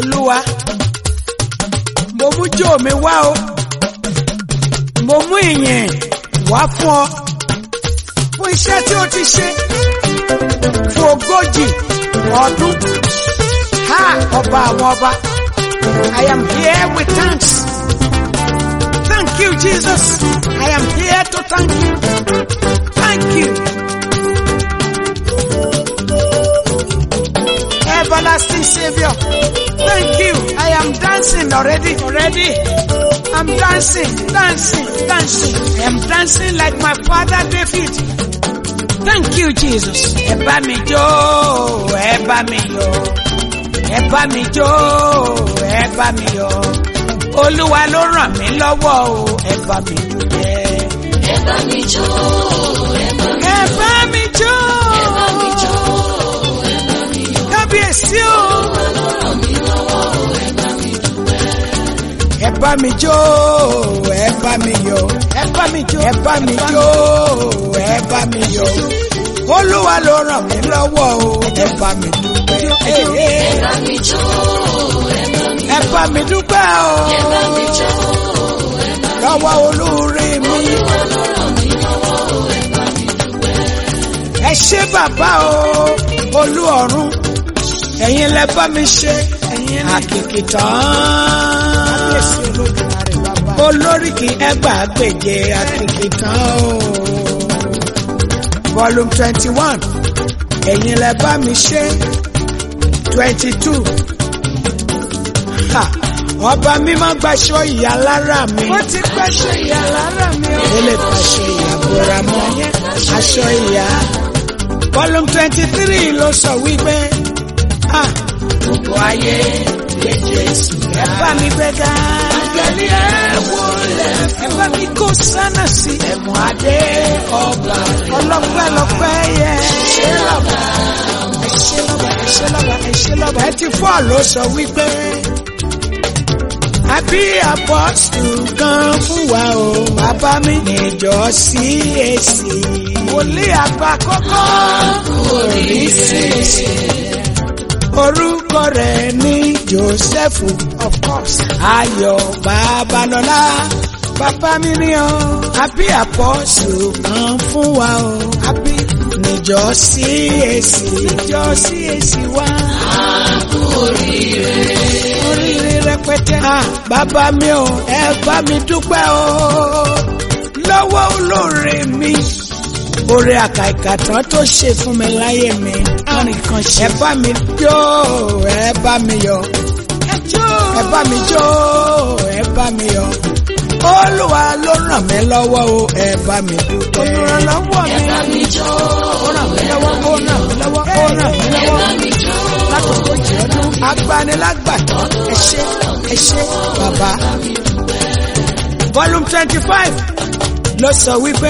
olúwa mo mú jó mi wá o mo mú ìyìn wá fún ọ fún iṣẹ́ tí o ti ṣe fún ogójì ọdún ha ọba àwọn ọba I am here with thanks thank you Jesus I am here to thank you thank you. everlasting Savior. Thank you. I am dancing already, already. I'm dancing, dancing, dancing. I am dancing like my father David. Thank you, Jesus. Ẹ bá mi jó, ẹ bá mi yọ̀. Ẹ bá mi jó, ẹ bá mi yọ̀. Olúwa ló ràn mí lọ́wọ́ o, ẹ bá mi dúpẹ́. Ẹ bá mi jó, ẹ bá mi Ẹ bá mi jó, ẹ bá mi jó, ẹ bá mi yọ̀. kábíyèsí o. Olúwa ló ràn mí lọ́wọ́ o, ẹ bá mi dúpẹ́. ẹ bá mi jó ẹ bá mi yọ̀ ẹ bá mi jó ẹ bá mi jó ẹ bá mi yọ̀ olúwa ló ràn mí lọ́wọ́ o ẹ bá mi dúpẹ́ Ẹ bá mi jó, ẹ bá mi ẹ bá mi dúpẹ́ o ẹ bá mi jó, ẹ bá mi lọ́wọ́ olóore mi Olúwa ló ràn mí lọ́wọ́ o, ẹ bá mi dúpẹ́. ẹ ṣé bàbá o olú ọ̀run ẹ̀yin lẹ bá mi ṣe àkìkì tán olóríkì ẹgbàágbèje àkìkì tán o volume twenty one ẹ̀yin lẹ bá mi ṣe twenty two ọba mímọ́ gbaṣọ ìyá lára mi. ó ti gbaṣọ ìyá lára mi. ó lè gbaṣọ ìyá bóra mọ́ aṣọ ìyá. volume twenty three ló sọ wípé ah, gbogbo ayé lè Jésù. ẹ bá mi gbéga. àgbẹ̀lì ẹ̀ wọlé. ẹ bá mi kó sánà sí. ẹ̀mú adé ọba. ọlọ́pẹ́ lọ́pẹ́ yẹ. ṣé lọ́ba. ẹ ṣé lọ́ba ẹ ṣé lọ́ba ẹ ṣé lọ́ba. ẹ ti fọ́ ló sọ wípé àbí apọ́sù kan fún wa o. Bàbá mi níjọ sí èsì. Wòlíì àgbà kọ́kọ́ orí sí èsì. Orúkọ rẹ̀ ní Jósẹ́fù of course. Ayọ̀ Babalọ́lá bàbá mi ní o. Àbí apọ́sù kan fún wa o. Àbí níjọ sí èsì. Níjọ sí èsì wa. Oríire rẹpẹtẹ. Ah, bàbá mi o, ẹ bá mi dúpẹ́ o. Lọ́wọ́ olóore mi. Oore àkàìkàtàn tó ṣe fún mi láyé mi. Arìn kan ṣe. Ẹ bá mi jó, ẹ bá mi yọ̀. Ẹ jó. Ẹ bá mi jó, ẹ bá mi yọ̀. Olúwa ló ràn mí lọ́wọ́ o, ẹ bá mi dúpẹ́. Olùrànlọ́wọ́ mi. Ẹ bá mi jó, Ó ràn mí lọ́wọ́, ó ràn mí lọ́wọ́, ó ràn mí ẹ lọ́wọ́ bá mi jó, lákòókò jẹ́ ọdún agbanilágbàtọ́ ẹ ṣé ẹ ṣé bàbá. volume twenty five ló sọ wípé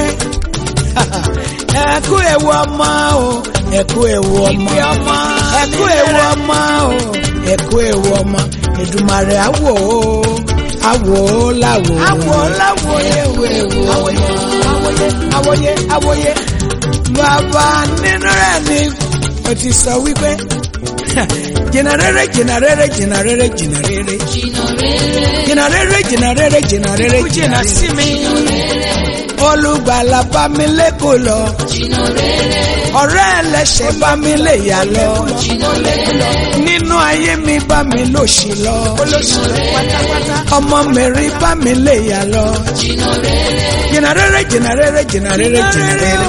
ẹ kú ewu ọmọ o ẹ kú ewu ọmọ ẹ kú ewu ọmọ o ẹ kú ewu ọmọ Èdùmàrè àwò o àwò o láwò o àwò láwò ewu ewu àwòye àwòye àwòye àwòye bàbá nínú rẹ̀ ni o ti sọ wípé jìnnà rere jìnnà rere jìnnà rere jìnnà rere jìnnà rere, jìnnà rere jìnnà rere jìnnà rere jìnnà sí mi olùgbàlà bá mi lẹ́kọ̀ọ́ lọ jìnnà rere, ọ̀rẹ́ ẹlẹ́ṣẹ̀ bá mi lè yà lọ jìnnà rere, nínú ayé mi bá mi lòṣì lọ ọmọ mi rí bá mi lè yà lọ jìnnà rere, jìnnà rere jìnnà rere jìnnà rere jìnnà rere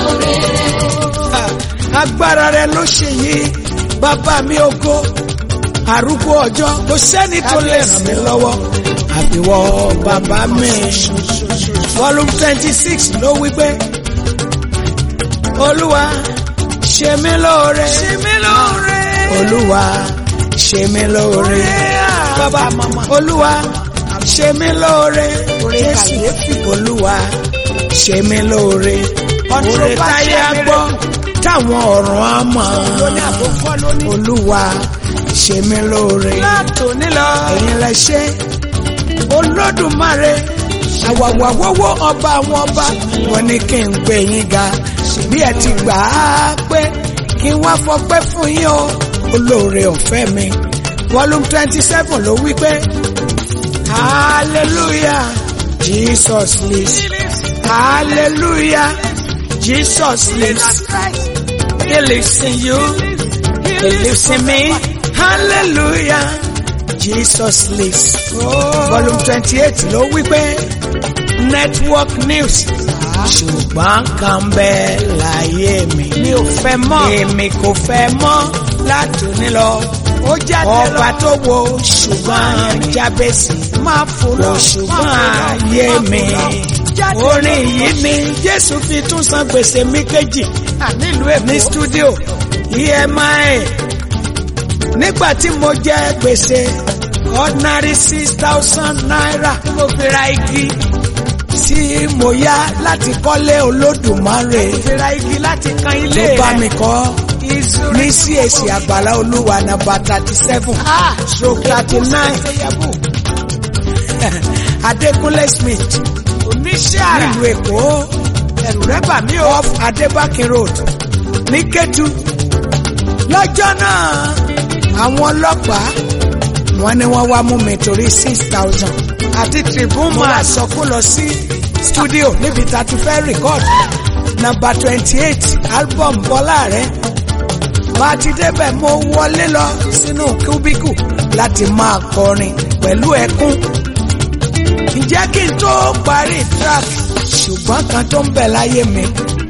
agbára rẹ ló ṣe yìí bàbá mi ògo arúgbó ọjọ́ kò sẹ́ni tó lè ràn mí lọ́wọ́ àfiwọ́ bàbá mi volume twenty six ló wí pé olúwa ṣe mí lóore ṣe mí lóore olúwa ṣe mí lóore bàbá olúwa ṣe mí lóore jésù olúwa ṣe mí lóore oore táyé á gbọ́ táwọn ọ̀run á mọ̀ olúwa ṣe mí lóore ẹ̀yin lẹ ṣe olódùmarè àwàwàwọ́wọ́ ọba àwọn ọba wọn ní kí n gbé yín ga bí ẹ ti gbà á pé kí n wá fọpẹ́ fún yín o olóore ọ̀fẹ́ mi volume twenty seven ló wí pé hallelujah jesus lives hallelujah jesus lives he lives in you he lives in me hallelujah jesus lives volume twenty eight ló wí pé network news ṣùgbọ́n kan bẹ́ẹ̀ láyé mi. mi ò fẹ́ mọ́. èmi kò fẹ́ mọ́ látòní lọ. ó jáde lọ. ọba tó wo ṣùgbọ́n jábẹ́sì. máa fò lọ ṣùgbọ́n ayé mi. orin yìí ni jésù fi tún san gbèsè mi kejì. nílùú èkó ní stúdíò emi. nígbà tí mo jẹ gbèsè ordinary six thousand naira. mo fi ra igi tí mo yá láti kọ́lé olódùmarè. ìfira igi láti kan ilé rẹ̀. tó bá mi kọ́ ní CAC àgbàlá olúwa nàbà thirty seven stroke thirty nine Adékúnlé Smith oníṣẹ́ àrà nílùú Èkó ẹ̀rù rẹ̀ bà mí o off Adébákin road ní Kétu lọ́jọ́ náà àwọn ọlọ́pàá wọ́n ní wọ́n wá mú mi torí six thousand àti tribune máa sọ kó lọ sí studio níbi tá a ti fẹ́ record number twenty eight album bọ́lá rẹ̀ bá a ti débẹ̀ mo wọlé lọ sínú kúbíkù láti máa kọrin pẹ̀lú ẹkún ǹjẹ́ kí n tó parí track ṣùgbọ́n kan tó ń bẹ láyé mi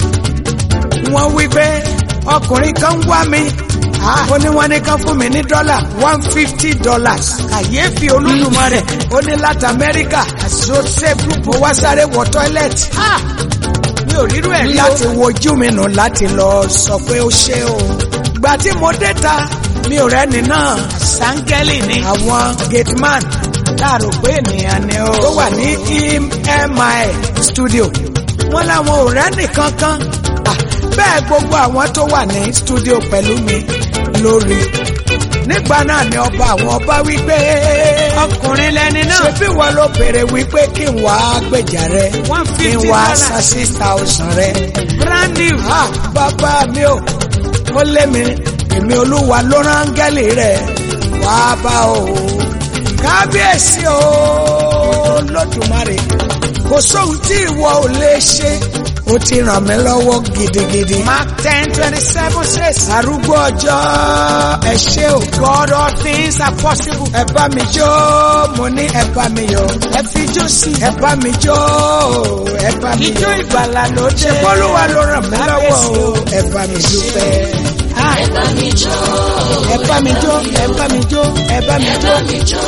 wọ́n wí pé ọkùnrin kan wá mi ó ní wọ́n ní kan fún mi ní dọ́là one fifty dollars kàyéfì olúdùmarè ó ní láti amẹ́ríkà àṣọṣe mo wá sáré wọ tọ́ílẹ̀tì mi ò rírú ẹ̀ rí láti wojú mi nù láti lọ sọ pé ó ṣe o gbà tí mo dé ta mi ò rẹ́ni náà sáńgẹ́lì ni àwọn gateman láàrò pé ènìyàn ni ó tó wà ní emi studio wọ́n láwọn ò rẹ́ni kankan bẹ́ẹ̀ gbogbo àwọn tó wà ní studio pẹ̀lú mi lórí nígbà náà ni ọba àwọn ọba wípé ọkùnrin lẹni náà. ṣebí wọn ló béèrè wípé kí n wá gbèjà rẹ one kí n fifty wá dollars san six thousand rẹ. brand new. Ah, bàbá mi ò ó lé mi èmi olúwa ló rángẹ́lì rẹ̀ wá bá o kábíyèsí o lódùmarè kò sóhun tí ìwọ ò lè ṣe ó ti ràn mí lọ́wọ́ gidigidi. mark ten twenty seven says. arúgbó ọjọ́ ẹ ṣé o God all things are possible. ẹ bá mi jó mo ní ẹ bá mi yọ̀ ẹ fi jó sí. ẹ bá mi jó ẹ bá mi ijó yọ̀ ìgbàlà ló ṣe jẹ́. bọ́lúwa ló ràn mí lọ́wọ́ o ẹ bá mi dúpẹ́. Ah, ẹ bá mi jó. ẹ bá mi jó ẹ bá mi jó ẹ bá mi jó mi jó.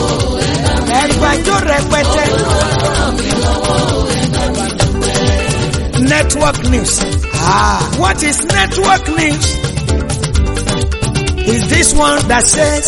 ẹ gbàjó rẹpẹtẹ. network news. Ah, what is network news? Is this one that says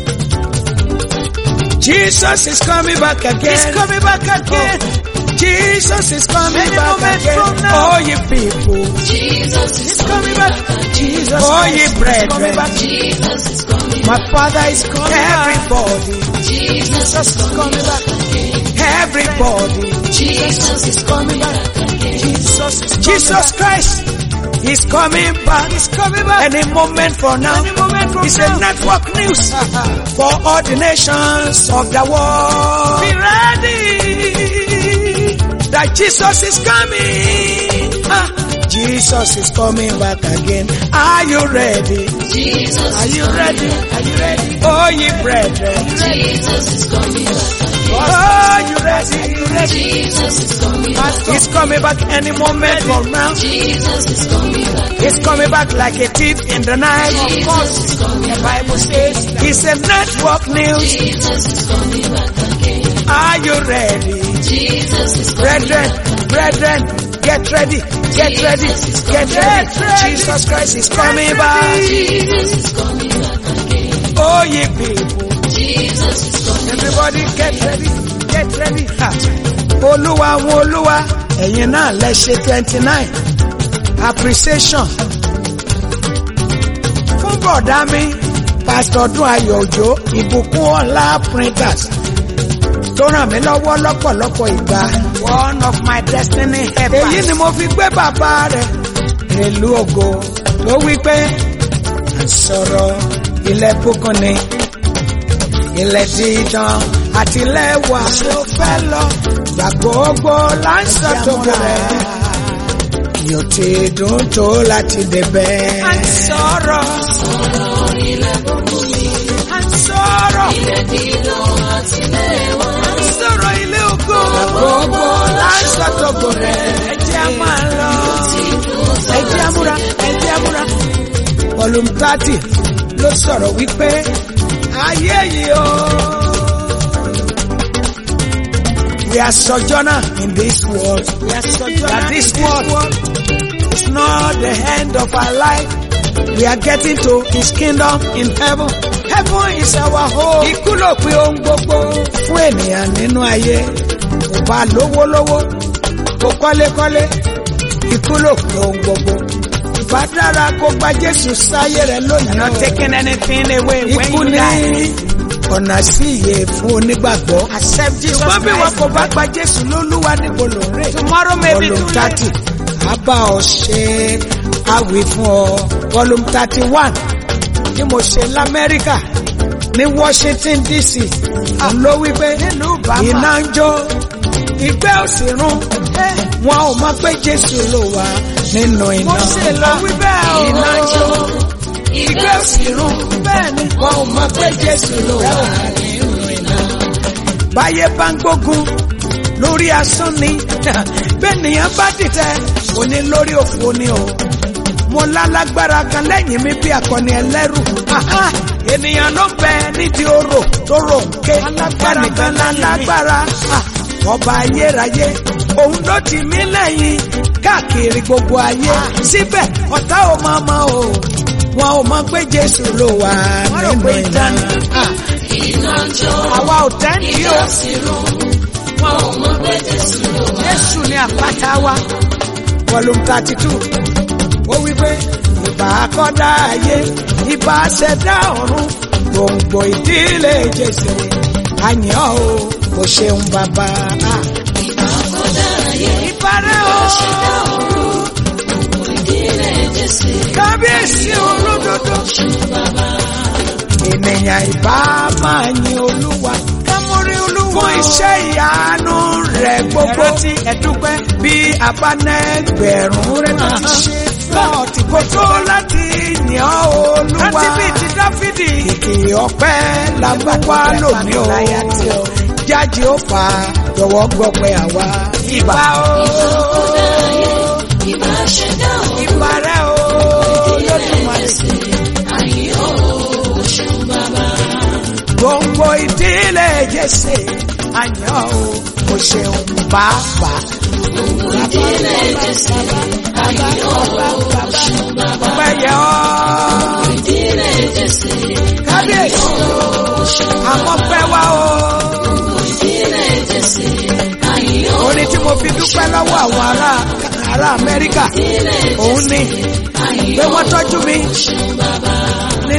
Jesus is coming back again? He's coming back again. Jesus is coming Any back moment again. from now. Oh, ye people. Jesus is coming back. Jesus oh, ye Christ is brethren. coming back. Jesus is coming My Father is coming Everybody. Jesus is coming back. Everybody. Jesus is coming back. Jesus is coming Jesus Christ is coming back. He's coming back. Any moment from now. Any moment from it's now. a network news for all the nations of the world. Be ready. That Jesus is coming. Ah, Jesus is coming back again. Are you ready? Jesus Are you ready? Are you ready? Oh, ye brethren. Jesus is coming back. Oh, you ready? Are you ready? Jesus is coming back. He's coming back any moment from now. Jesus is coming back. He's coming back like a thief in the night. Jesus is coming The back. Bible says it's a network news. Jesus is coming back again. Are you ready? Jesus is coming Brethren, brethren, get ready, get ready, get ready. Jesus Christ is coming back. Jesus is coming back again. Oh, ye people. Jesus is coming Everybody get ready, get ready. Ha. Olúwa àwọn olúwa, ẹ̀yin náà lẹ ṣe twenty nine. Appreciation. Fún bọ̀dá mi, Pásítọ̀ Dún Ayọ̀ Òjó, ìbùkún ọ̀la printers. Tó ràn mí lọ́wọ́ lọ́pọ̀lọpọ̀ ìgbà. One of my destiny helpers. Èyí ni mo fi gbé bàbá rẹ̀ rèlú ògo ló wí pé à ń sọ̀rọ̀ ilẹ̀ bùkún ni ilẹ̀ dídán àti lẹ́wà ló fẹ́ lọ gbà gbogbo láǹsọ̀ tó bẹ̀rẹ̀ yóò ti dùn tó láti débẹ̀. à ń sọ̀rọ̀ Sọ̀rọ̀ ilẹ̀ gbogbo mi. à ń sọ̀rọ̀ Ilẹ̀ dídán àti lẹ́wà. à ń sọ̀rọ̀ ilé ògo gbogbo láǹsọ̀ tó bẹ̀rẹ̀ ẹ jẹ́ a máa lọ ẹ jẹ́ amúra ẹ jẹ́ amúra. volume thirty ló sọ̀rọ̀ wípé ayé yìí o. We are sojourner in this world. We are sojourner that this world is not the end of our life. We are getting to his kingdom in heaven. Heaven is our home. Ikú ló pin ohun gbogbo fún ènìyàn nínú ayé. Kò bá lówó lówó, kò kọ́lékọ́lé. Ikú ló pin ohun gbogbo. Ìbá dára kó gba Jésù sáyé rẹ̀ lónìí. Not taking anything away when Ikú you ní die. ọ̀nà sí ìyè fún onígbàgbọ́. Accept Jesus Ṣùgbọ́n bí wọn Christ. kò bá gba Jésù lólúwa níbo ló ń rè. Tomorrow may be too Volume late. thirty a bá ọ ṣe àwì fún ọ. Volume thirty one tí mo ṣe l'Amẹ́ríkà ní Washington DC. Òun ló wí pé iná ń jó ìgbẹ́ òsì rún. Wọn ò mọ̀ pé Jésù ló wà nínú iná. Mo ṣe lọ wí bẹ́ẹ̀ o. Iná ń jó ìgbẹ́ òsì rún. Bẹ́ẹ̀ni wọn ò mọ̀ pé Jésù ló wà nínú iná. Báyé bá ń gbógun lórí asán ni bẹ́ẹ̀nìyàn bá dìtẹ̀ òní lórí òfo ni o. Mo lálágbára kan lẹ́yìn mi bí akọni ẹlẹ́rù. Aha! Ènìyàn ló ń bẹ nídìí orò tó rò ń ké. Ẹnìkan lálágbára. Ah! Ọba ayérayé, òun ló ti mí lẹ́yìn káàkiri gbogbo ayé. Síbẹ̀ ọ̀tá ò máa mọ o. Wọn ò mọ pé Jésù ló wà Wọ́n rò nínú pé iná. ìdáni. Ah! Iná ń jó. Àwa ò tẹ́ǹtì o. Ilẹ̀ sì rún. Wọn ò mọ̀ pé Jésù ló wà. Jésù ni àpáta wa. Volume thirty two. Ó wí pé ìbá akọ́dá ayé, ìbá ṣẹ̀dá ọ̀run, gbòǹgbò ìdílé Jésù. Àyàn o, kò ṣeun bàbá. Àkọ́dá ayé. Ìbárẹ́ o, Ṣẹ̀dá ọ̀run. Ìdílé Jésù. kábíyèsí olódodo. Bàbá. Ènìyàn ìbá máa yin Olúwa. Kámórí olúwa. Fún iṣẹ́ ìyanu rẹ̀ gbogbo. Ẹ̀rántí ẹ̀dúpẹ́. bí abánẹgbẹ̀rún rẹ̀ náà ti ṣe lọ́ọ̀tì kò tó láti yàn olúwa. Láti bí ti Dáfídì. kìkì ọpẹ́ la mú wá lónìí o. jáde ó fà á jọ̀wọ́ gbọ́ pé àwa. ìbà o Àkọ́dá ayé. Ìbá ṣẹ̀dá ọ̀run. ìbà rẹ̀ o Ìdílé lódùmarè. Jésù. Àyè ó ṣeun bàbá. gbòǹgbò ìdílé jésè àyàn o kò ṣeun pàápàá. Ìdílé Jésù. Àyè ó ṣeun bàbá. ọpẹ́ yẹ ọ́ Ìdílé Jésù. kábíyèsí àmọ́ pẹ́ wá o. Ìdílé Jésù. Àyè ó orin tí mo fi dúpẹ́ lọ́wọ́ àwọn ará ará Amẹ́ríkà òun ni pé wọ́n tọ́jú mi ní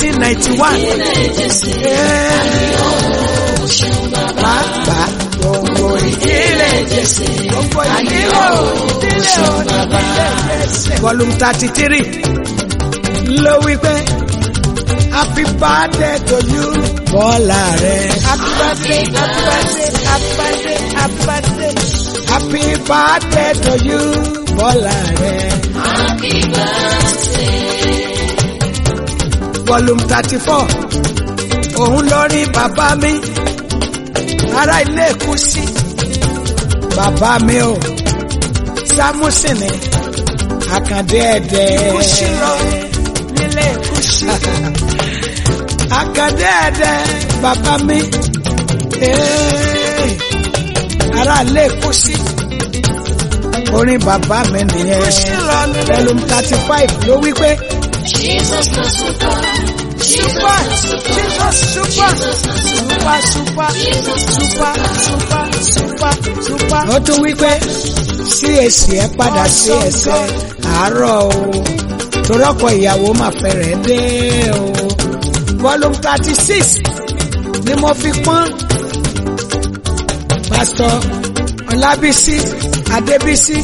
1991. Pàápàá gbogbo ìdílé Jésù. Gbogbo ìdílé o, ìdílé o, ìdílé Jésù. Volume thirty three ló wí pé happy birthday to you. Bọ́lá rẹ̀. Happy birthday, happy birthday, happy birthday, happy birthday. Happy birthday to you. Bọ́lá rẹ̀. Happy birthday. volume thirty four òun lórí bàbá mi ará ilé Kúsì bàbá mi o Sámúsìn ni Àkàndé ẹ̀dẹ̀ Kúsì lọ nílé Kúsì. Àkàndé ẹ̀dẹ̀ bàbá mi Ee, ará ilé Kúsì orin bàbá mi nìyẹn Kúsì lọ nílé volume thirty five ló wí pé. Jesus na super. Jesus Super, na super. Jesus super, Jesus na super. super, super, Jesus na super, super, super, super. ó tún wí pé sí èsì ẹ padà sí ẹsẹ àárọ̀ o torọ́kọ ìyàwó máa fẹ́rẹ̀ dé o volume thirty six ni mo fi pọ́n pásítọ̀ ọlábísí adébísí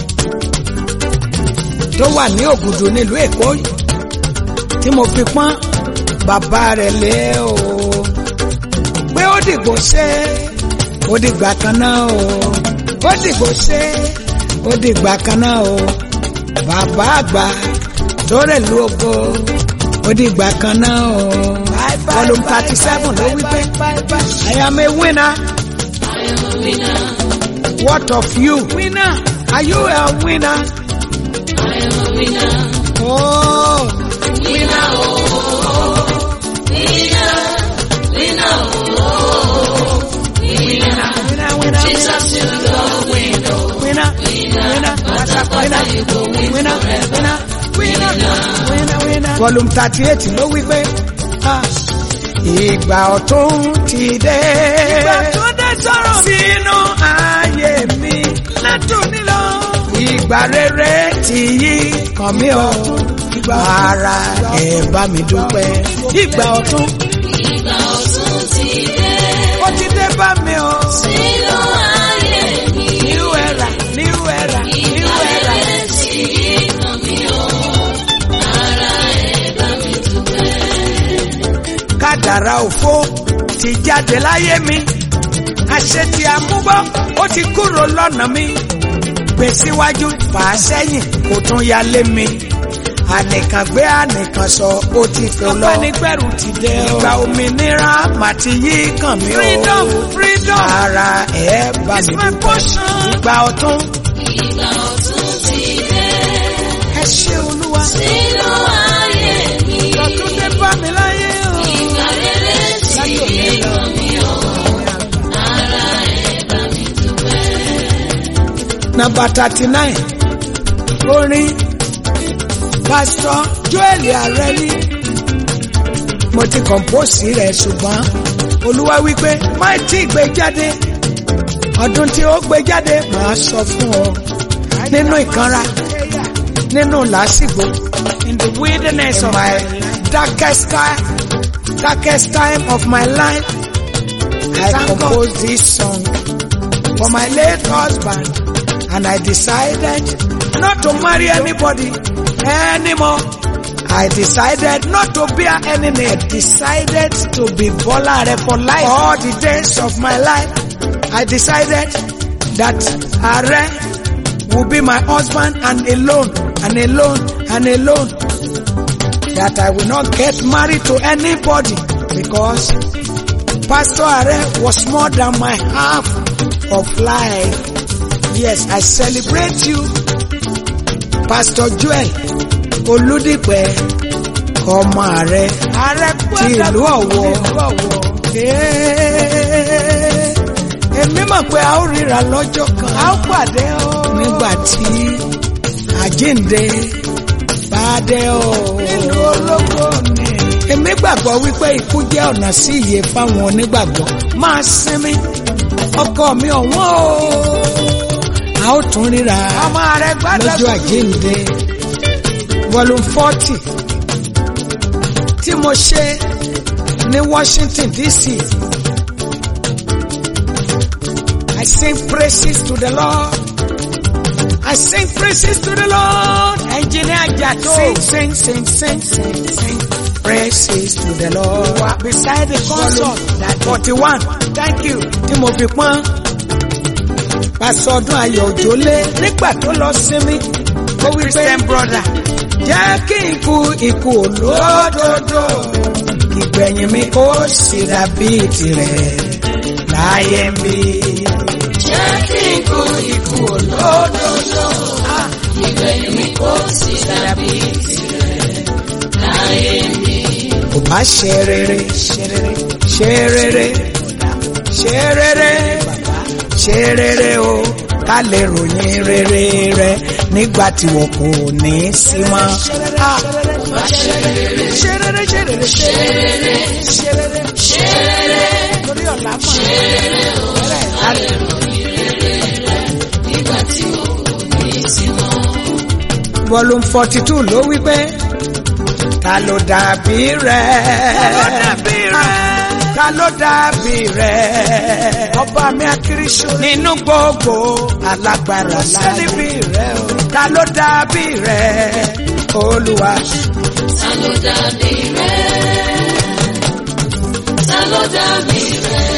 tó wà ní ògùdù nílùú èkó tí mo fi pọ́n bàbá rẹ̀ lé o pé ó dìgbò ṣe ó dìgbà kan náà o ó dìgbò ṣe ó dìgbà kan náà o bàbá àgbà tó rẹ̀ lu oko ó dìgbà kan náà o volume thirty seven ló wí pé I am a winner I am a winner. what of you winner are you a winner I am a winner. oh Winner, oh, winner, winner, oh, winner. winner winner Jesus, you go win, oh, winner winner Pátápátá you go win winner forever. winner winner winner. volume thirty eight ló wí pé ah, ìgbà ọ̀tún ti dé. ìgbà tó dé sọ̀rọ̀ sínú ayé mi látòní lọ. ìgbà rere ti yí kàn mí o. ara ẹ̀ bá mi dúpẹ́. ìgbà ọ̀tún Ìgbà ọ̀tun ti dé. ó ti dé bá mi o. Sínú ayé mi. new era new era new Ìgbà era. rere tí kàn mí o. Ara ẹ̀ bá mi dúpẹ́. kádàrá òfo ti jáde láyé mi àṣetì àmúbọ́ ó ti kúrò lọ́nà mi gbé síwájú fà á sẹ́yìn kò tún yálé mi ànìkàn gbé ànìkàn sọ ó ti fò lọ Ọ̀pẹ́nigbẹ̀rù ti dé o. ìgbà òmìnira mà ti yí kàn mí o Freedom, freedom. ara ẹ̀ bá It's mi my dúpẹ́ portion. ìgbà ọ̀tún Ìgbà ọ̀tun ti dé. ẹ ṣé olúwa Sínú ayé mi. ọ̀tún dé bá mi láyé o. Ìgbà rere tí kàn mí o. Ara ẹ̀ bá mi dúpẹ́. nàmbà thirty nine orin pásítọ̀ joel arẹ́lí mo ti kọ̀mpóòsì rẹ̀ ṣùgbọ́n olúwa wípé má tí gbé jáde ọdún tí ó gbé jáde màá sọ fún ọ nínú ìkanra nínú làásìgbò in the wilderness of my darkest time darkest time of my life I composed this song for my late husband and I decided not to marry anybody anymore. I decided not to bear any name. Decided to be Bolare for life. All the days of my life, I decided that Are will be my husband and alone, and alone, and alone. That I will not get married to anybody because Pastor Are was more than my half of life. Yes, I celebrate you, Pastor Joel Olúdìpẹ̀ ọmọ ààrẹ ti ìlú Ọ̀wọ̀. Ee, Èmi mọ̀ pé a ó ríra lọ́jọ́ kan. A ó pàdé o. Nígbà tí àjíǹde bá dé o. Ìlú ológo ni. Èmi gbàgbọ́ wípé ikú jẹ́ ọ̀nà sí ìyè fáwọn onígbàgbọ́. Máa sinmi, ọkọ mi ọ̀wọ́n o a ó tún ríra Ọmọ rẹ̀ gbọ́dọ̀ lọ́jọ́ àjíǹde volume forty tí mo ṣe ní Washington DC I sing praises to the Lord I sing praises to the Lord Ẹnjìnìá Jàdó. sing sing sing sing sing sing praises to the Lord Wà beside the console. that forty one thank you tí mo fi pọ́n pásọ ọdún ayọ̀ òjòlé nígbà tó lọ sinmi ó wí pé Christian brother. jẹ́ kí n kú ikú olódodo ìgbẹ̀yìn mi kó sì dàbí tirẹ̀ láyé ń bí. Jẹ́ kí n kú ikú olódodo. Ìgbẹ̀yìn mi kò sí dàbí tirẹ̀ láyé mi. kò bá ṣe rere ṣe rere ṣe rere ṣe rere ṣe rere o ká lè ròyìn rere rẹ nígbà tí wọn kò ní í sí mọ́. Ah, Bá ṣe rere, ṣe rere ṣe rere ṣe ṣe rere, ṣe rere ṣe rere, torí ọ̀la mọ̀ ṣe rere o. Ká lè ròyìn rere rẹ̀ nígbà tí o kò ní sí mọ́. volume forty two ló wí pé ta ló dàbí rẹ. dàbí rẹ? ta ló dàbí rẹ. Ọba mi akírísọ́. nínú gbogbo alágbára Sẹ́ni láyé. bí rẹ o. ta ló dàbí rẹ. olúwa Ta ló dàbí rẹ̀? Ta ta ló dàbí rẹ̀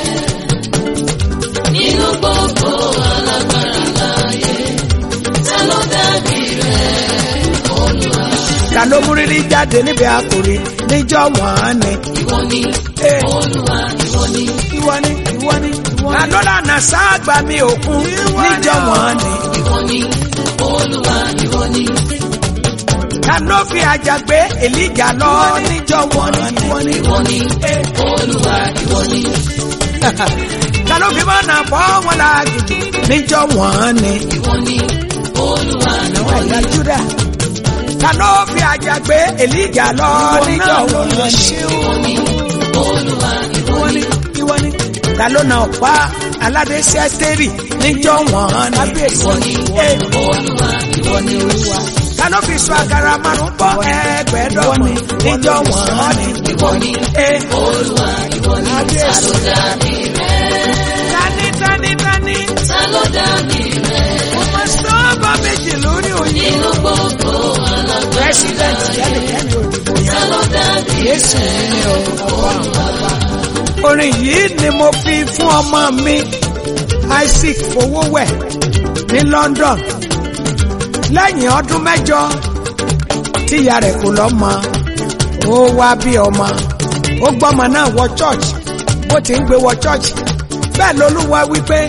nínú gbogbo alágbára láyé ta ló dàbí rẹ̀ olúwa ta ló mú rírí jáde níbi àkòrí níjọ́ wọ́n ni. ìwọ ni Eh. olúwa ìwọ ni ìwọ ni ìwọ ni ìwọ ni. ta ló lànà sáàgbà mi òkun níjọ́ wọ́n ni. ìwọ ni olúwa ìwọ ni ta ló fi àjàgbé èlíjà lọ níjọ́ wọ́n ni. ìwọ ni ìwọ ni olúwa ìwọ ni ta ló fi mọ́nà bọ́ wọn láàgìjì níjọ́ wọ́n ni. ìwọ ni olúwa ìwọ àwọn ẹ̀yà júdà. ta ló fi àjàgbé èlíjà lọ níjọ́ wọ́n ni. ìwọ ni olúwa ìwọ ni ìwọ ni. ta ló na ọ̀pá aládé sẹ́tẹ́rì níjọ́ wọ́n ni. ìwọ ni olúwa ìwọ ni olúwa ta ló fi sọ àgàrà márùn bọ́ ẹgbẹ̀ẹ́dọ́gbọ̀n níjọ́ wọ́n ni. ìwọ ni Eh, olúwa ìwọ ni ta ló dàbí rẹ̀ tani tani tani ta ló dàbí rẹ̀ ọmọ sọ́ọ́bà méjì lórí òye. nínú gbogbo alágbára president yẹnikẹ́ni òdìbò ta yẹn. ló dàbí Jésù ní ọ̀pọ̀ àwọn ọba. Orin yìí ni mo fi fún ọmọ mi Isaac Fowówẹ̀ ní London. Lẹ́yìn ọdún mẹ́jọ tíya rẹ̀ kò lọ́mọ, ó wá bí ọmọ. Ó gbọ́mọ náà wọ church. Bó ti ń gbé wọ church. Bẹ́ẹ̀ lolúwa wípé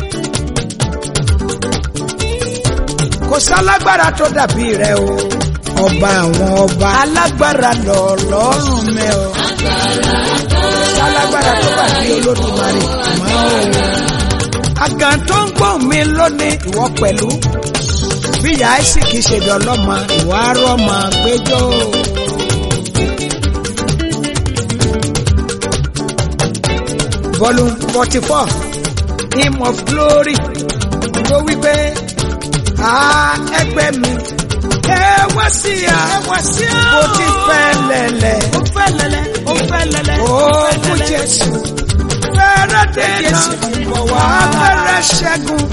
kò sálágbára tó dàbí rẹ o. Ọba àwọn ọba. Alágbára lọ lọ́rùn mẹ́ o. Sálágbára tó bá bí olódùmarè mọ́ o. Àgàn tó ń gbóhùn mi lónìí ìwọ pẹ̀lú. Bí ìyá Isaac ṣe dọ̀lọ́mọ, ìwà rọ́mọ gbẹjọ́. Volume forty four Hymn of Glory tó wípé a ẹgbẹ́ mi. Ẹ wá sí a. Ẹ wá sí a. Mo ti fẹ́ lẹ̀lẹ̀. Ó fẹ́ lẹ̀lẹ̀. Ó fẹ́ lẹ̀lẹ̀. Ó fún Jésù. Fẹ́rẹ́ dé Jésù. Bọ̀ wá fẹ́rẹ́ ṣẹ́gun.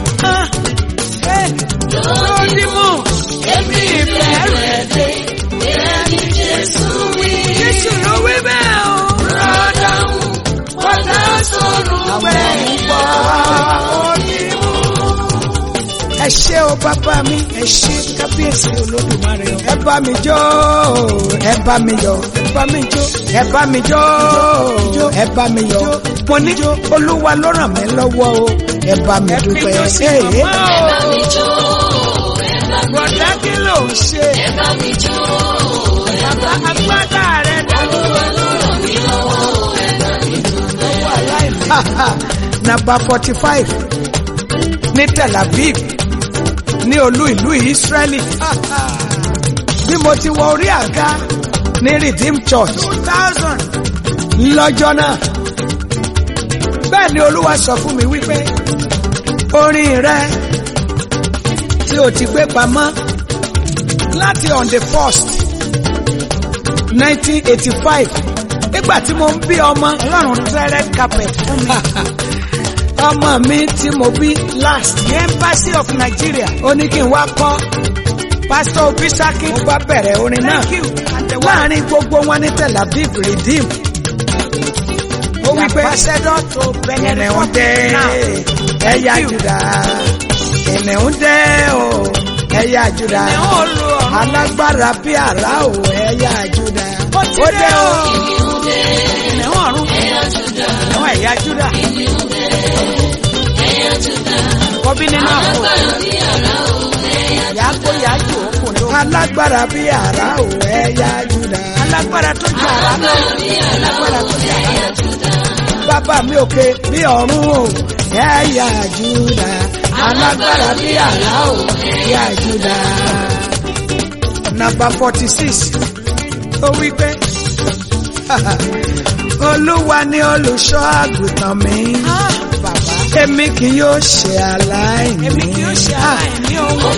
Lórí mú. èmi ìfẹ́ rẹ̀ dé ìrẹ́ni Jésù wí Jésù ló wí bẹ́ẹ̀ o. rọ́dà ń wọ́dà sọ̀rọ̀ bẹ́ẹ̀ Wá onímú. Ẹ ṣé o bàbá mi, ẹ ṣé kábíyèsí olódùmarè o. Ẹ bá mi jó, ẹ bá mi yọ̀, ẹ bá mi jó, ẹ bá mi jó, ẹ bá mi yọ̀. Mo ní olúwa ló ràn mí lọ́wọ́ o, ẹ bá mi dúpẹ́. Ee. ẹ bá mi jó ẹ bá mi Bọ̀dá kí ló ń ṣe? ẹ bá mi jó Bàbá agbádá rẹ̀ dàrú. olúwa ló ràn mí lọ́wọ́ ẹ bá mi jó Nàbà forty five ní Tel Aviv ní olú ìlú Israeli. Bí mo ti wọ orí àga ní Redeem Church two thousand lọ́jọ́ náà. Bẹ́ẹ̀ ni Olúwa sọ fún mi wípé orin rẹ tí o ti gbé pamọ́ láti on the first nineteen eighty five nígbà tí mo ń bí ọmọ ọlọ́run tẹ́ red carpet fún mi. ọmọ mi tí mo bí last the embassy of Nigeria ó ní kí n wá kọ́ pastor obisaki mo bá bẹ̀rẹ̀ orin náà láàrin gbogbo wọn ní Tel Aviv redeem ó wí pé kìnìún dé ẹ̀yà Júdà kìnìún dé o ẹ̀yà Júdà alágbára bí àrá o ẹ̀yà Júdà ó dé o kìnìún ọ̀run kìnìún ẹ̀yà Júdà kọ́bí nínú àpò yàgò yàjò òkùnrin alágbára bí àrá o ẹ̀yà Júdà alágbára tó jù àrá lọ alágbára tó jù àrá lọ bàbá mi òkè bí ọ̀run o ẹ̀yà Júdà alágbára bí àrá o ẹ̀yà Júdà. Nàmbà forty six ó wí pé Olúwa ni olùṣọ́ àgùntàn mi. Èmi kì yóò ṣe aláìní. Èmi kì yóò ṣe aláìní ohun.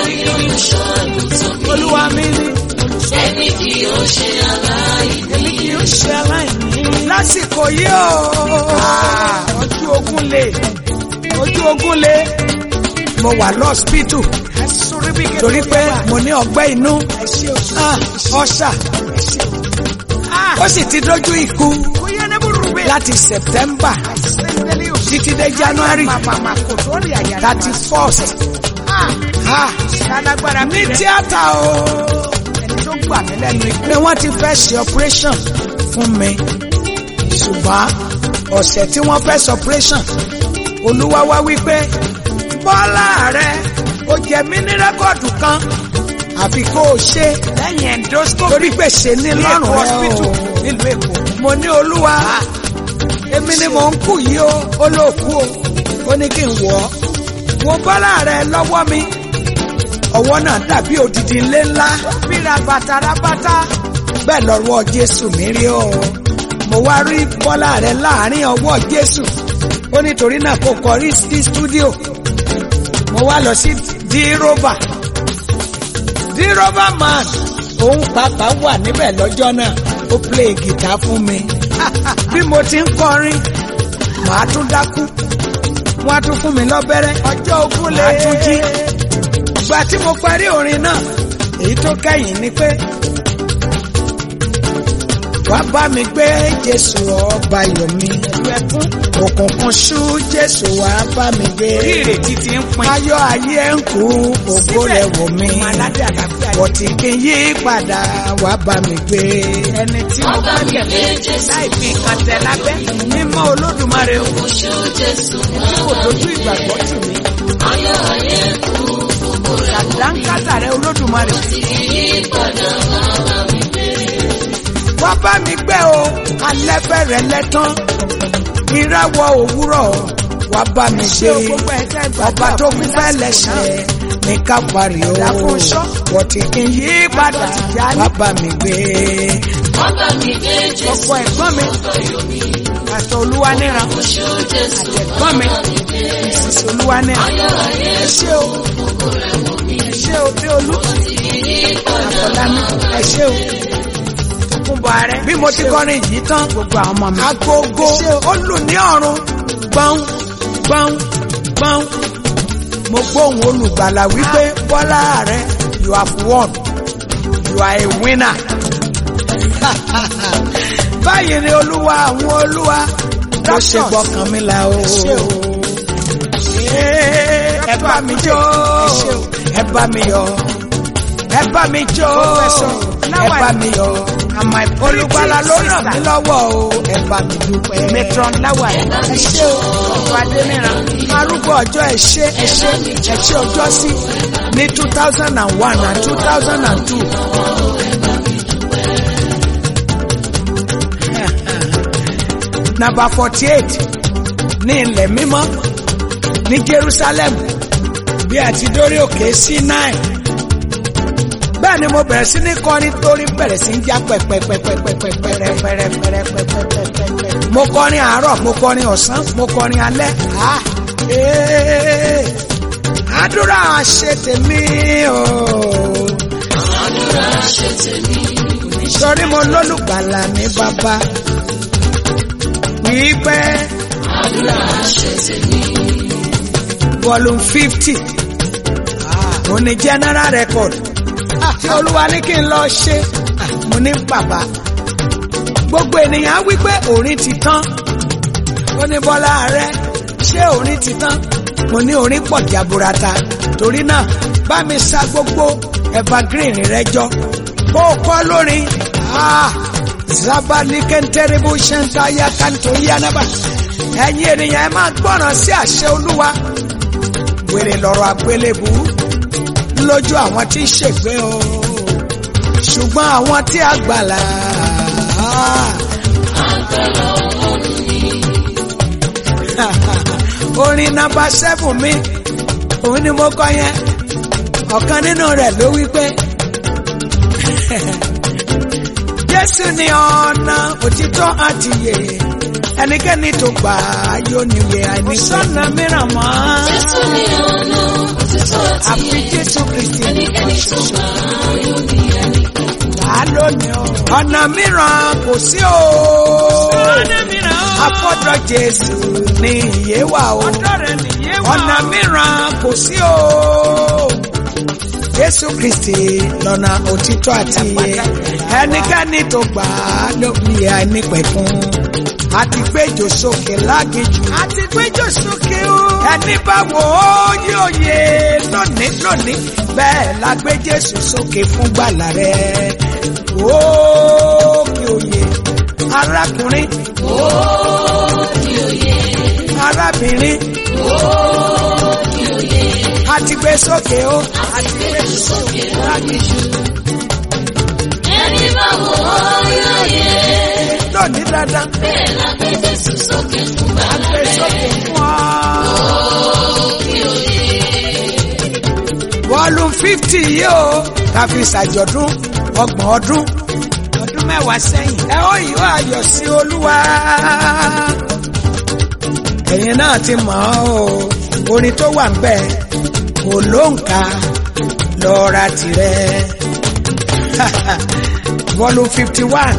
Olúwa mi ni. ẹni kì yóò ṣe aláìní Èmi kì yóò ṣe aláìní. Lásìkò yìí o. Ojú ogun le. Ojú ogun le. Mo wà lọ́spítù. Torí pé mo ní ọgbẹ́ inú. Ah, Ọ̀ṣà. Ó sì ti dójú ikú. láti september títí dé january thirty first ní tíátà o ni wọ́n ti fẹ́ ṣe operation fún mi ṣùgbọ́n ọ̀sẹ̀ tí wọ́n fẹ́ ṣe operation olúwa wá wípé bọ́lá rẹ ó jẹ mí ní rẹ́kọ̀dù kan àfi kó o ṣe lẹ́yìn endoscopy torí pé ṣe ní lọ́rùn rẹ hospital o nílùú èkó. mo ní olúwa èmi ni mò ń kú yìí o ó ló kú o ó ní kí n wọ̀ ọ́ wo bọ́lá rẹ lọ́wọ́ mi ọwọ́ náà dàbí odidi ilé ńlá bíra bàtà rábátá. bẹ́ẹ̀ lọ́wọ́ jésù mi rí o mo wá rí bọ́lá rẹ láàrin ọwọ́ jésù ó nítorí náà kò kọrí sí stúdíò mo wá lọ sí díróbà díróbà man òun pàápàá wà níbẹ̀ lọ́jọ́ náà ó play gìtá fún mi bí mo ti ń kọrin màá tún dákú wọ́n á tún fún mi lọ́bẹ̀rẹ̀ ọjọ́ ogún lé. màá tún jí ìgbà tí mo parí orin náà èyí tó kẹ́yìn ni pé wá bá mi gbé jésù ọba ayọ̀ mi ẹkún òkùnkùn ṣú jésù wá bá mi gbé orí ìrètí ti ń pin. ayọ̀ ayé ń kú ògo rẹ̀ wò mí ọmọ aládé àlàáfíà yìí. bọ̀tí kí n yí padà wá bá mi gbé ẹni tí mo bá tẹ̀lé láì fi nǹkan tẹ̀ lábẹ́. mímọ́ olódùmarè o. Oṣù Jésù tí kò dojú ìgbàgbọ́ tì mí. ayọ̀ ayé kú ṣàdánkátà rẹ olódùmarè. ìyípadà bàbá mi gbé. wá bá mi gbé o alẹ́ bẹ̀rẹ̀ lẹ́tán ìràwọ̀ òwúrọ̀ wá bá mi ṣé gbé o gbogbo ẹ̀ tẹ́ gbàgbọ́ ọba tó fi fẹ́ lẹ́sẹ̀ ní kápárì o Ìdáfúnṣọ́. bọ̀tí kí n yí padà wá bá mi gbé. Bàbá mi gbé Jésù ọkọ ẹ̀gbọ́n mi. pásítọ̀ olúwa níran. oṣù Jésù ẹ̀gbọ́n mi. ìsìsì olúwa níran. ẹ ṣé o. ẹ ṣé o bí olú. àfọlámi ẹ ṣé o. kúnbọ̀ ààrẹ. bí mo ti kọrin yìí tán gbogbo àwọn ọmọ mi. agogo ó lù ní ọ̀run gbọ́n gbọ́n gbọ́n mo gbóhùn olùgbàlà wípé bọ́lá rẹ you have won you are a winner báyìí ni olúwa àwọn olúwa ló ṣe gbọ́kàn mi là o ẹ bá mi jó ẹ bá mi yọ̀ ẹ bá mi jó ẹ bá mi yọ̀ olùgbàlà ló ràn mí lọ́wọ́ o ẹ bá mi dúpẹ́. metron láwà ẹ̀. ẹ ṣé o ọkọ̀ adé níran. arúgbó ọjọ́ ẹ ṣé ẹ ṣé ẹ ṣé ọjọ́ sí ní two thousand and one and two thousand and two. nàbà forty eight ní ilẹ̀ mímọ́ ní Jerusalem bí a ti dórí òkè Sinai bẹ́ẹ̀ ni mo bẹ̀rẹ̀ sí ní kọrin torí bẹ̀rẹ̀ sí ń já pẹ̀pẹ̀pẹ̀pẹ̀pẹ̀pẹ̀pẹ̀pẹ̀pẹ̀pẹ̀pẹ̀pẹ̀. mo kọrin àárọ̀ mo kọrin ọ̀sán mo kọrin alẹ́ ah ee àdúrà ṣe tèmi o àdúrà ṣe tèmi. sọrí mo lólùgbàlà ní bàbá wípé àdúrà ṣe tèmi. volume fifty mo ní general record tí olúwa ní kí n lọ ṣe Ah, mo ní bàbá gbogbo ènìyàn á wí pé orin ti tán ó ní bọ́lá rẹ ṣé orin ti tán mo ní orin pọ̀ jaburata torí náà bá mi sa gbogbo evergreen rẹ jọ kó o kọ́ lórin Ah, zabali kẹntẹrìbù ṣẹntaya kanto yanaba ẹ̀yin ènìyàn ẹ máa gbọ́ràn sí àṣẹ olúwa wèrè lọ́rọ̀ àgbélébù lójú àwọn tí ń ṣègbé o ṣùgbọ́n àwọn tí a gbàlà orin nọ́mbà seven mi òun ni mo kọ yẹn ọ̀kan nínú rẹ̀ ló wí pé Jésù ni ọ̀nà òtítọ́ àti ìyè ẹnikẹ́ni tó gbà á yóò níwèé àìní sọ́nà mìíràn mọ́. Jésù ni ọ̀nà òtítọ́ àti àfi ìyè. Jésù Kristi Ẹnikẹ́ni tó gbà á yóò ní ẹni wà lónìí o. ọ̀nà mìíràn kò sí o. ọ̀nà mìíràn o. afọ́dọ̀ Jésù ni ìyè wà o. ọ̀dọ́ rẹ̀ nìyẹn wà. ọ̀nà mìíràn kò sí o. Jésù Kristi lọ́nà òtítọ́ àti ìyè ẹnikẹ́ni tó gbà á ló ní àìnípẹ̀kun àti gbẹ́jọ sókè lágejù. àti gbẹ́jọ́ sókè o. ẹni bá wò ó yóò yé lónìí lónìí bẹ́ẹ̀ la gbé Jésù sókè fún gbàlà rẹ̀. òkè òye arákùnrin arábìnrin àti gbé sókè o àti gbé sókè lágejù. Ẹni bá wò ó yóò yẹ. lónìí dandan Bẹ́ẹ̀ la gbé Jésù sókè fún bàbá gbé rẹ̀. sókè fún ọ. volume fifty yìí o ká fi ṣàjọ̀dún ọgbọ̀n ọdún ọdún mẹ́wàá sẹ́yìn. ẹ ó yìí ó ayọ̀ sí olúwa. ẹ̀yin náà ti mọ̀ ọ́ o orin tó wà ń bẹ̀ kò lóǹkà lọ́ra tirẹ̀. volume fifty one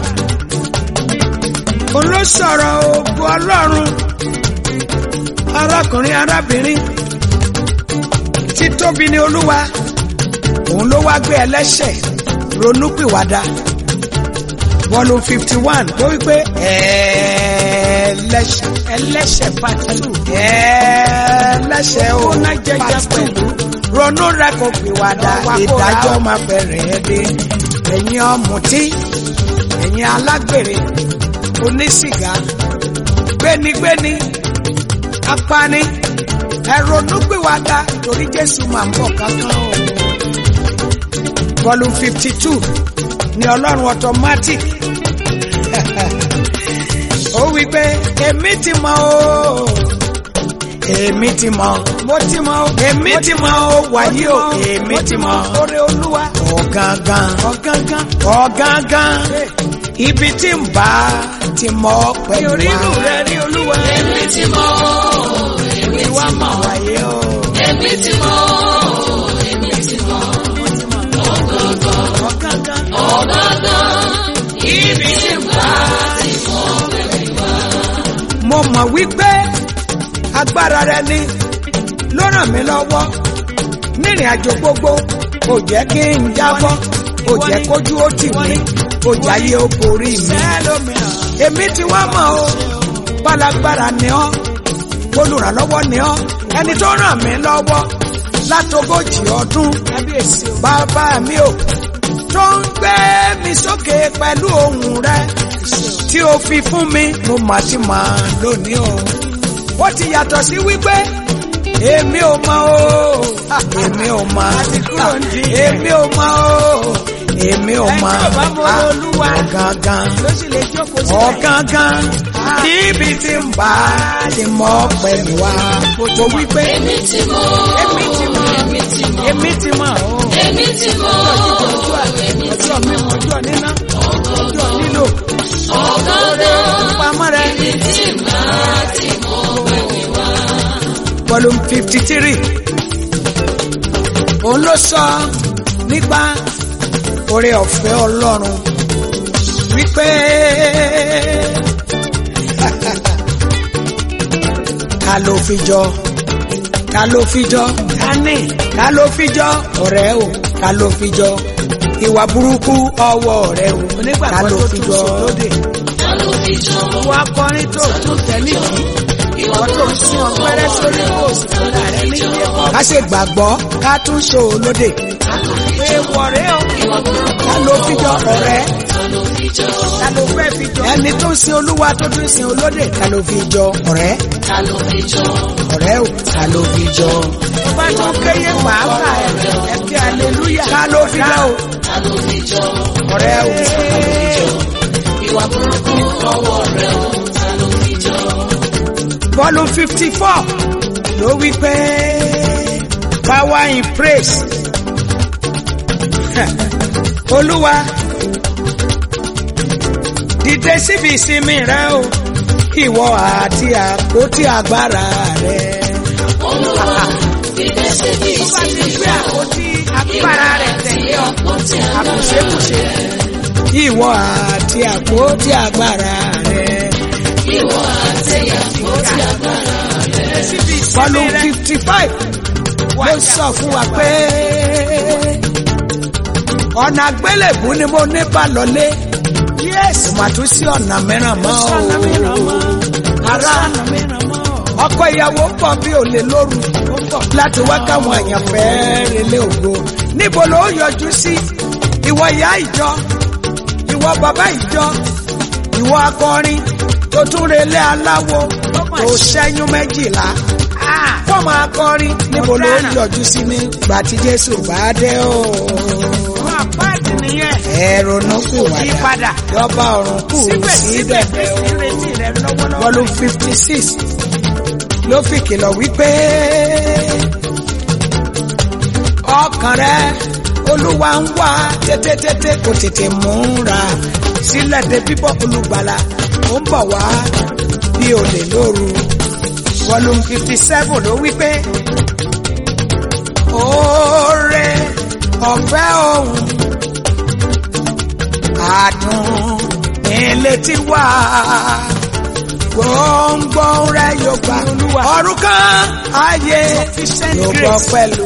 olóṣọ̀rọ̀ ògùn ọlọ́run arákùnrin arábìnrin títóbi ni olúwa òun ló wá gbé ẹlẹ́ṣẹ̀ ronúpìwàdà volume fifty one ló wípé ẹlẹ́ṣẹ̀ ẹlẹ́ṣẹ̀ part two. ẹlẹ́ṣẹ̀ o Ó ná jẹjẹ part two. pẹ̀lú. ronú rẹ kò pìwàdà Lọ wá kó ra ìdájọ́ o. máa bẹ̀rẹ̀ dé ẹ̀yin ọ̀mùtí ẹ̀yin alágbèrè onísìgá gbénigbéni apani ẹ ronúpìwàdà torí Jésù máa ń bọ̀ kankan o volume fifty two ní ọlọ́run automatic ó wí pé èmi ti mọ̀ o èmi ti mọ̀ mo ti mọ o. èmi ti mọ̀ o wàyí o èmi ti mọ̀ oore olúwa. ọ̀gángan ọ̀gángan. ọ̀gángan ibi tí ń bá ti mọ̀ pẹ̀lú orí inú rẹ ní olúwa. Èmi ti mọ̀ ọ́, èmi ti mọ̀ ọ́, wàyí o èmi ti mọ̀ ọ́, èmi ti mọ̀ ọ́. Ọ̀gọ̀ngàn, ọ̀gángan. ọ̀gọ̀ngàn, ibi tí ń bá ti mọ̀ pẹ̀lú wa. mo mọ̀ wípé agbára rẹ ni ló ràn mí lọ́wọ́ nírìn àjò gbogbo kò jẹ́ kí n jábọ́ kò jẹ́ kójú ó tì mí kò jáyé ó borí mi. sẹ́lómìíràn. èmi ti wá mọ̀ o pálágbára ni ọ́ olùrànlọ́wọ́ ni ọ́ ẹni tó ràn mí lọ́wọ́ látogójì ọdún kábíyèsí o. bàbá mi ò tó ń gbé mi sókè pẹ̀lú ohùn rẹ tí o fi fún mi mo mà ti mà lónìí o ó ti yàtọ̀ sí wípé èmi ò mọ̀ o èmi ò mọ̀ kúrò ní èmi ò mọ̀ o èmi ò mọ̀ Ẹni tó bá mọ Olúwa. ọ̀gángan ló sì lè jókòó sílẹ̀. ọ̀gángan níbi tí ń bá ti mọ̀ pẹ̀lú wa mo wí pé Èmi ti mọ̀ ọ́, èmi ti mọ̀ èmi ti mọ̀ ọ́, èmi ti mọ̀ o. èmi ti mọ̀ ọ́, èmi ti ọjọ́ mímu ọjọ́ níná ọjọ́ nílò ọ̀gọ̀ngàn, pamọ́ rẹ. ibi tí ń bá ti mọ̀ pẹ̀lú wa. volume fifty three òun ló sọ nípa oore ọ̀fẹ́ ọlọ́run wípé ká ló fi jọ ká ló fi jọ kání ká ló fi jọ ọ̀rẹ́ o ká ló fi jọ ìwà burúkú ọwọ́ rẹ o ká onígbàgbọ́ ló tó fi tún jọ sùn lóde. Ta ló fi jọ ìwọ akọrin tó tún tẹ̀lé kí ìwọ tó ń sin ọ̀pẹ́rẹ́ sórí kóòsì fúnra rẹ nílé kọ́. ká ṣe gbàgbọ́ ká tún ṣò lóde èèwọ̀ rẹ o. ká ló fi jọ ọ̀rẹ́. ta ló fi jọ ta ló fẹ́ fi jọ. ẹni tó ń sin olúwa tó tún sin olóde ká ló fi jọ ọ̀rẹ́ ta ló fi jọ ọ̀rẹ́ ò ká ló fi jọ tó bá tún kéye pàápàá ẹ ẹ fi aleluya. ká ló fi jọ o ta ló fi jọ ọ̀rẹ́ ò ká ló fi jọ. ìwà burúkú ọwọ́ rẹ̀ o ta ló fi jọ bọ́ọ̀lù fifty four ló wí pé power in praise olúwa dìde síbi ìsinmi rẹ o ìwọ àti àpótí agbára rẹ. olúwa fìdí síbi tó bá ti ìsinmi gbé àpótí agbára rẹ̀ tẹ̀lé ọ. àpótí àkùṣekùṣe. ìwọ àti àpótí agbára rẹ. ìwọ àti àpótí agbára síbi bọ́ọ̀lù ìsinmi rẹ. fifty five ló sọ fún wa pé ọ̀nà àgbélébù ni mo ní bá lọlé yes kò mà tún sí ọ̀nà mìíràn mọ́ o. sọ̀nà mìíràn mọ́ Ará. sọ̀nà mìíràn mọ́ ọkọ ìyàwó pọ̀ bí olè lóru láti wá káwọn èèyàn fẹ́ relé ògo níbo ló yọjú sí ìwọ ìyá ìjọ ìwọ bàbá ìjọ ìwọ akọrin tó tún relé aláwo tó ṣẹ́yún méjìlá fọmọ akọrin níbo ló Ọ̀daràn. yọjú sí nígbà tí Jésù bá dé o wọn àpáàdì nìyẹn ẹ̀rọ̀nù kù wàdà Yípadà. yọba ọ̀run kù sí síbẹ̀síbẹ̀ dẹ̀dẹ̀ o ìrètí rẹ lọ́wọ́lọ́wọ́ volume fifty six ló fi kìlọ̀ wípé ọkàn rẹ olúwa ń wá tètètètè kò tètè múra sílẹ̀ dé bíbọ̀ olùgbàlà ó ń bọ̀ wá bí olè lóru volume fifty seven ló wípé oore ọ̀fẹ́ òun àdùn ilé tí wà gbòǹgbò rẹ yóò gbà Olúwa. ọ̀run kan ayé Sufficient yóò gbọ́ grace. pẹ̀lú.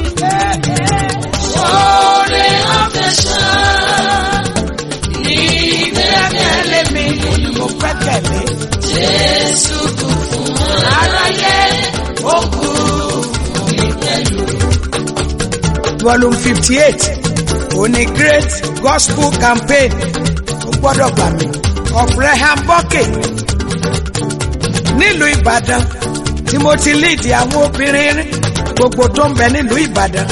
Oore afẹ́ṣá ní gbẹ́kẹ̀lé mi mo gbẹ́kẹ̀lé Jésù kù fún aráyé, ó kú fún mi pẹ̀lú. volume fifty eight òní great gospel campaign ó gbọ́dọ̀ gbà mí of Reham Bọ́kè nílùú Ìbàdàn tí mo ti lead àwọn obìnrin gbogbo tó ń bẹ nílùú Ìbàdàn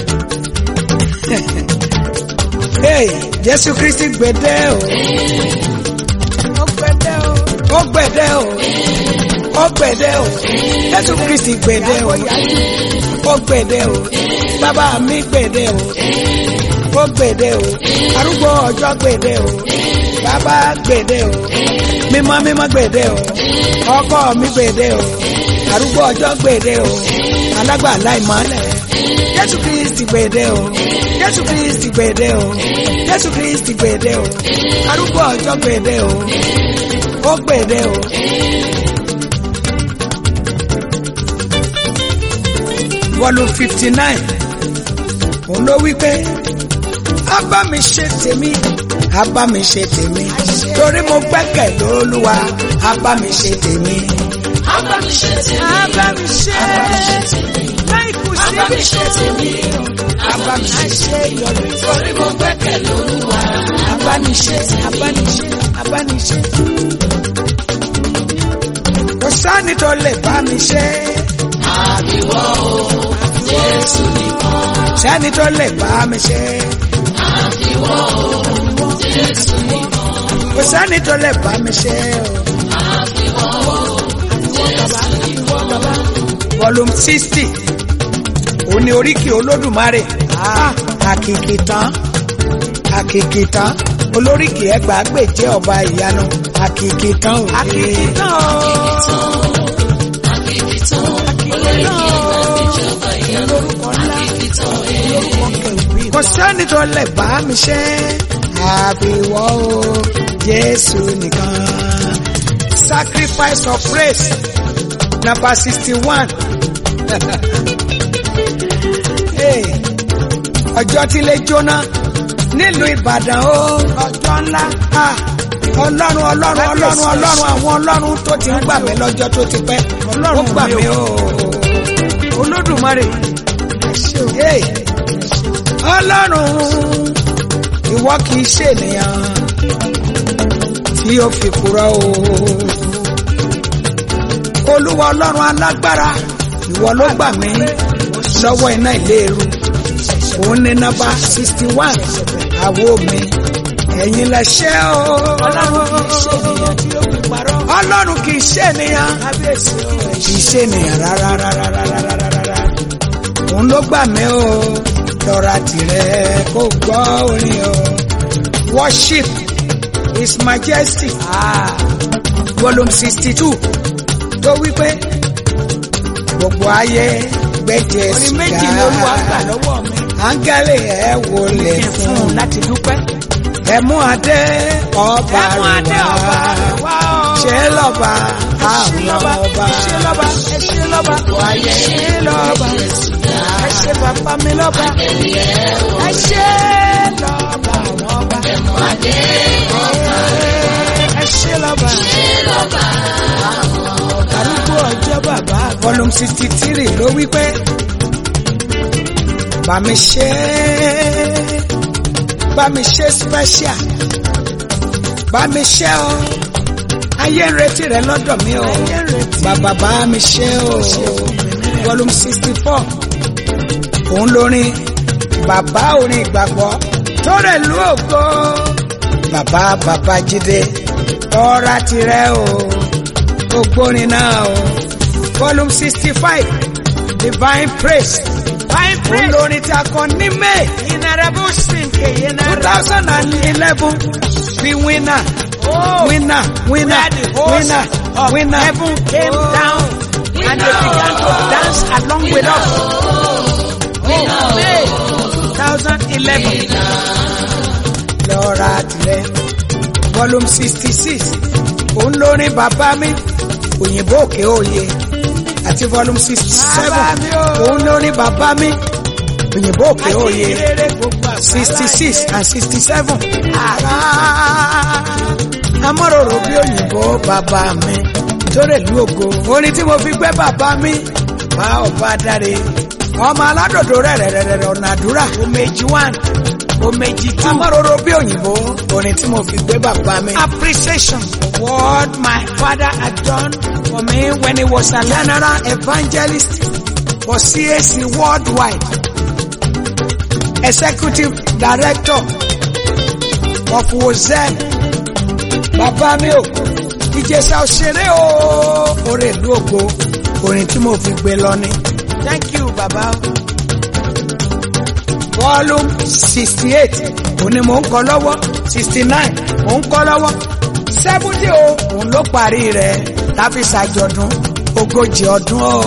hey Jésù Kristi gbèdé o ó gbèdé o ó gbèdé o ó gbèdé o Jésù Kristi gbèdé o ó gbèdé o bàbá mi gbèdé o ó gbèdé o arúgbó ọjọ́ gbèdé o bàbá gbèdé o mímọ́ mímọ́ gbèdé o ọkọ mi gbèdé o arúgbó ọjọ́ gbèdé o alágbàlá ìmọ́lẹ̀ Jésù Kristi gbèdé o Jésù Kristi gbèdé o Jésù Kristi gbèdé o arúgbó ọjọ́ gbèdé o ó gbèdé o. volume fifty nine òun ló wí pé a bá mi ṣe tèmi a bá mi ṣe tèmi torí mo gbẹ́kẹ̀ lÓlúwa a bá mi ṣe tèmi. Abá mi ṣe tèmi, Abá mi ṣe. abá mi ṣe tèmi, láì kù abá mi ṣe síbi tèmi, abá mi ṣe ṣe yọrí torí mo gbẹ́kẹ̀ lÓlúwa. abániṣe abániṣe abániṣe. kò sáni tó lè bá mi ṣe Àbíwọ́ o, Jésù nìkan. sáni tó lè bá mi ṣe Àbíwọ́ o, Jésù nìkan. kò sáni tó lè bá mi ṣe o. Àbíwọ́ o, Jésù nìkan. volume sixty òun ni oríkì olódùmarè Ah, àkìkì tán àkìkì tán olóríkì ẹgbàágbèje ọba ìyanu àkìkì tán òde àkìkì tán o Àkìkìtàn, olórí ìjọba ìyanu. Àkìkìtàn, kò sẹ́ni tó lè bá mi ṣe àbíwọ́ o Jésù nìkan sacrifice of praise number sixty one ọjọ́ tí lè jóná nílùú Ìbàdàn o ọjọ́ ńlá Ah, ọlọ́run ọlọ́run ọlọ́run ọlọ́run àwọn ọlọ́run tó ti ń gbà mí lọ́jọ́ tó ti pẹ́ ó gbà mí o olódùmarè Hey, ọlọ́run ìwọ kì í ṣènìyàn tí ó fi kúrò o olúwa ọlọ́run alágbára ìwọ ló gbà mí lọ́wọ́ iná ìléru òun ní nọ́mbà sixty one àwo mi ẹ̀yin lẹ ṣẹ́ o ọlọ́run kì í ṣe ènìyàn tí ó fi parọ́ ọlọ́run kì í ṣènìyàn kábíyèsí o kì í ṣènìyàn rárá rárá rárá rárá rárá òun ló gbà mí o lọ́ra tirẹ̀ kó gbọ́ orin o worship his majesty Ah, volume sixty two tó wípé gbogbo ayé gbẹ́jẹ́ orin méjì ni olúwa gbà lọ́wọ́ mi áńgẹ́lì ẹ̀ wọlé kí n fún fún un láti dúpẹ́ ẹ mú adé ọba ẹ̀mú adé rẹ̀ ọba wá rẹ̀ wá o ṣe lọ́ba ṣe àwọn lọ́ba ọba ẹ ṣe lọ́ba ẹ ṣe lọ́ba ẹ ṣe lọ́ba ẹ ṣe bàbá mi lọ́ba ẹ ṣe lọ́ba àwọn ọba Adé ọba volume sixty three ló wí pé bá mi ṣe bá mi ṣe special bá mi ṣe o ayé ń retí rẹ lọ́dọ̀ mi o bàbá bá mi ṣe o volume sixty four òun lórin bàbá orin ìgbàgbọ́ tó rẹ̀ lú ògo bàbá bàbá jíde tọ́ra tirẹ̀ o ògbórin náà o volume sixty five divine praise Fine òun praise. lórin tí a kọ ní may Inarabo sinke two yenara. thousand and eleven bí winner Oh. winner winner Where the host winner of winner heaven came Oh. down and they began to dance along with us. Oh, May 2011. lọ́ra tirẹ̀ volume sixty six òun lórin bàbá mi òyìnbó òkè òye àti volume sixty seven Bàbá mi o. òun lórin bàbá mi òyìnbó òkè òye Ajínrere gbogbo àgbáyé. sixty six and sixty seven àrà amọ́ròrò bí òyìnbó bàbá mi torí ìlú ògo orin tí mo fi gbé bàbá mi bá ọba dáre ọmọ aládòdó rẹ̀rẹ̀rẹ̀rẹ̀ ọ̀nà àdúrà Omeji one, Omeji two. amọ́ròrò bí òyìnbó orin tí mo fi gbé bàbá mi. Appreciation for what my father had done for me when he was alive. general evangelist for CAC worldwide executive director of wozen bàbá mi o ìjẹsà òṣèré o orin ìlú ògo orin tí mo fi gbé lọ ni Thank you, Baba. volume sixty eight òní mò ń kọ lọ́wọ́ sixty nine mò ń kọ lọ́wọ́ seventy o òun ló parí rẹ̀ láfi ṣàjọ̀dún ogójì ọdún o.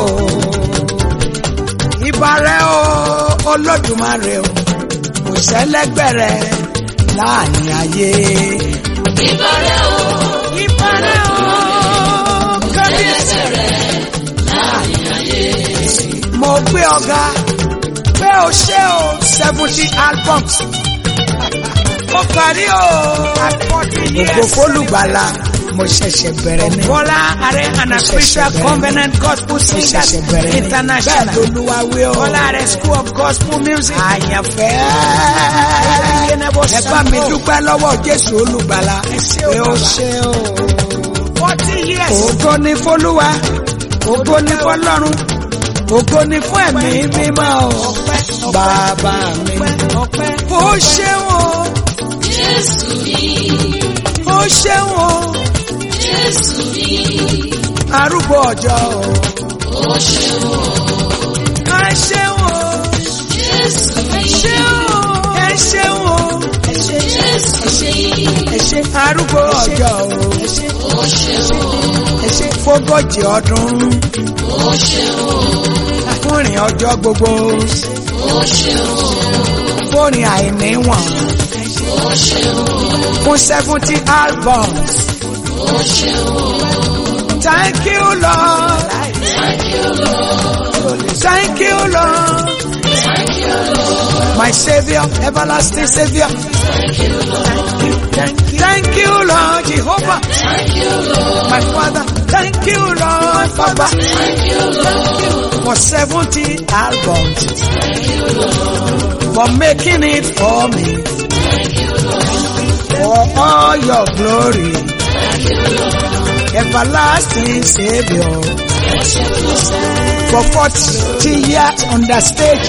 ìbàrẹ̀ o olódùmarè o kò sẹ́lẹ́gbẹ̀rẹ̀ láàrin ayé. Ìbàrẹ̀ o, ìbàrẹ̀ o kábíyèsí ẹlẹ́sẹ̀rẹ̀ láàrin ayé. mo gbé ọ̀gá pé o ṣe o seventy albums ó parí o Forty gbogbo years. fólùgbàlà mo ṣẹ̀ṣẹ̀ bẹ̀rẹ̀ ní. Bola Are and Spiritual Ṣẹ̀ṣẹ̀ Covenant Gospel mo Singers ṣẹ̀ṣẹ̀ bẹ̀rẹ̀ ní. bẹ́ẹ̀ International. lolúwa wí o. Bola Are School of Gospel Music. àyànfẹ́ ẹ bá mi dúpẹ́ lọ́wọ́ jésù olùgbàlà ṣé o, pé ó bàbá. ṣe o. Forty years. ògo ni fólúwa ògo ni fọlọ́run ògo ni fún ẹ̀mí mímọ́ o. bàbá mi Ọpẹ́. ó ṣeun o Jésù mi, ó ṣeun o Jésù mi, arúgbó ọjọ́ o. ó ṣeun o. ẹ ṣeun o Jésù mi, ṣeun o ẹ ṣeun o ẹ ṣe Jésù mi, ẹ ṣe arúgbó ọjọ́ o. ó ṣeun o. ẹ ṣe fógójì ọdún Ó ṣeun o, fúnrin ọjọ́ gbogbo ó ṣeun o, fúnrin àìníwọ̀n ó ṣeun o, fún seventy albums. ó ṣeun o. Thank you Lord, Thank you, Lord. thank you Lord, Thank you, Lord. my Savior, everlasting Savior. Thank you, Lord. Thank you, thank you Lord Jehovah, Thank you, Lord. my Father. Thank you Lord Baba Thank you, Lord. for seventy albums, Thank you, Lord. for making it for me, Thank you, Lord. for all your glory, Thank you, Lord. everlasting Savior. Yes, you for 40 years on the stage.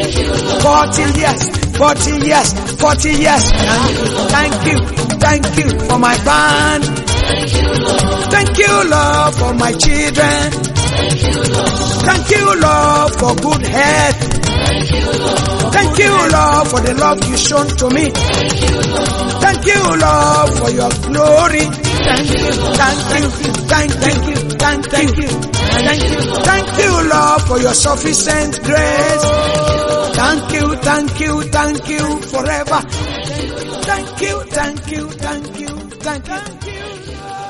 40 years, 40 years, 40 years. Thank you, thank you for my band. Thank you, Lord. Thank you, Lord, for my children. Thank you, Lord. Thank you, Lord, for good health. Thank you, Lord. Thank you, Lord, for the love you shown to me. Thank you, Lord. Thank you, Lord, for your glory. Thank you, thank you, thank you, thank you, thank you, thank you, Lord, for your sufficient grace. Thank you, thank you, thank you forever. Thank you, thank you, thank you, thank you.